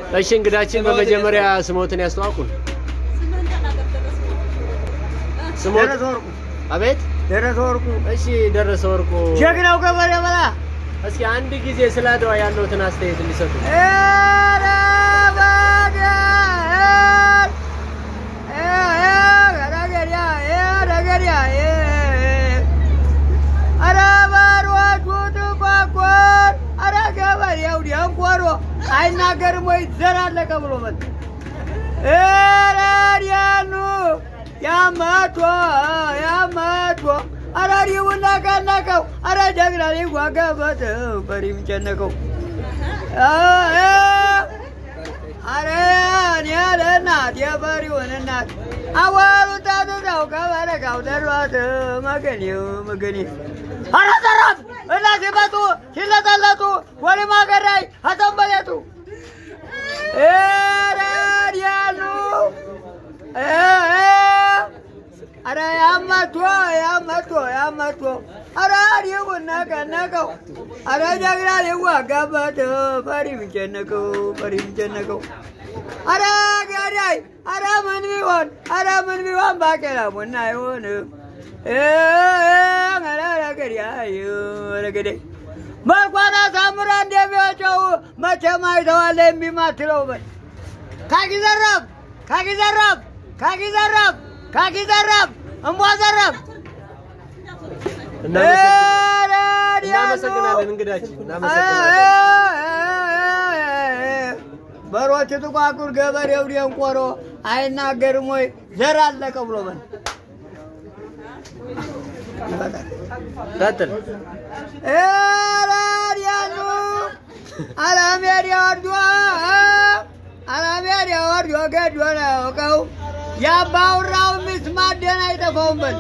እሺ እንግዳችን በመጀመሪያ ስሞትን ያስተዋውቁን። ስሞት ደረሰ ወርቁ አቤት። ደረሰ ወርቁ እሺ ደረሰ ወርቁ፣ ጀግናው ገበሬ በላ እስኪ አንድ ጊዜ ስለ አድዋ ያለውትን አስተያየት እንዲሰጡ። ኧረ በገር ኧረ ገሪያ ኧረ ገሪያ ኧረ በሮቹ ጥቋቁር ኧረ ገበሬው ደንቆሮ አይናገርም ወይ ዘር አለቀ ብሎ መጣ ኧረ ዲያኑ ያመቶ ያመቶ ኧረ ዲቡና ቀነቀው ኧረ ጀግና ሊዋጋበት በሪም ጨነቀው አረ እኔ ለእናት የበሪውን እናት አዋሉን ታትተው ከበረካው ደሯት መገኔው መገኔ አረ ዘራፍ እና ሲመጡ ሲለጠለጡ ወሊማ ገዳይ አተንበሌቱ ረዲያሉ አረ ያመቶ ያመቶ ያመቶ አረ ዲቡን ነቀነቀው አረ ጀግና ሊዋጋበት ፈሪ ምጨነቀው ፈሪ ምጨነቀው አረ ገዳይ አረ ምን ቢሆን አረ ምን ቢሆን ባቄላ ቡና አይሆንም ረገዳይ መልኳን አሳምራ እንደሚወጨው መቼም አይተዋለ የሚማትለው በል ካኪ ዘራፍ ካኪ ዘራፍ ካኪ ዘራፍ ካኪ ዘራፍ እምቧ ዘራፍ እናመሰግናለን እንግዳችን፣ እናመሰግናለን። በሮች ጥቋቁር ገበሬው ደንቆሮ አይናገርም ወይ ዘር አለቀ ብሎ በል ይበቃል። ቀጥል። ኤራዲያኑ አላሜዳ ወርዶ አላሜዳ ወርዶ ገዶ ነው ያውቀው የአባውራው ሚስት ማደን አይጠፋውም በል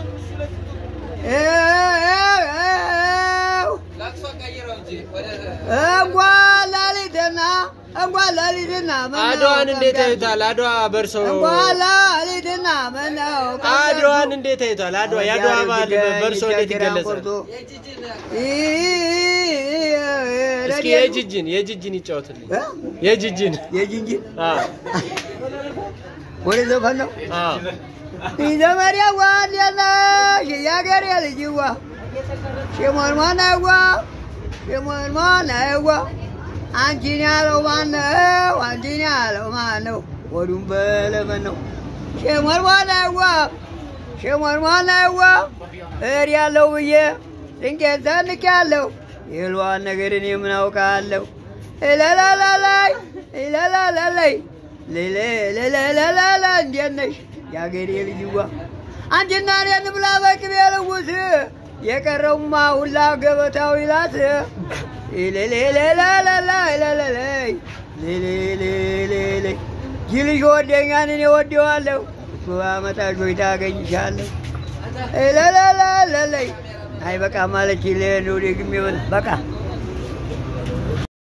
እንኳን ሌሊትና እንኳን ሌሊትና ምነው አድዋን እንዴት ቀን ያዩታል? አድዋ በርሶ እንኳን ሌሊትና ምነው ቀን አድዋን እንዴት ያዩታል? አድዋ የአድዋ በዓል በርሶ እንዴት ይገለጻል? እስኪ የጅጅን የጅጅን ይጫወትልኝ። የጅጅን የጅንጂ አዎ ወደ ዘፈን ነው አዎ ዘመሪያዋ እንዴነሽ የአገሬ ልጅዋ ሽሞንሞነዋ ሽሞንሞነዋ አንቺን ያለው ማነው? አንቺን ያለው ማነው? ወዱም በለመን ነው ሽሞንሞነዋ ሽሞንሞነዋ እር ያለው ብዬ ድንቄት ዘንቅ ያለው የልዋን ነገር እኔ ምን አውቃለሁ? እለላላላይ እለላላላይ ለለለለለለ እንዴት ነሽ የአገሬ ልጅዋ? አንቺና እኔ እንብላ በቅቤ ልውስ የቀረውማ ሁላ ገበታው ይላት ለለለለለለለለይ ለለለለለለይ ጅልሽ ወደኛን እኔ ወደዋለሁ እሱ አመጣሽ ወይ ታገኝሻለሁ ለለለለለይ አይ በቃ ማለች ለነው ደግሜ በቃ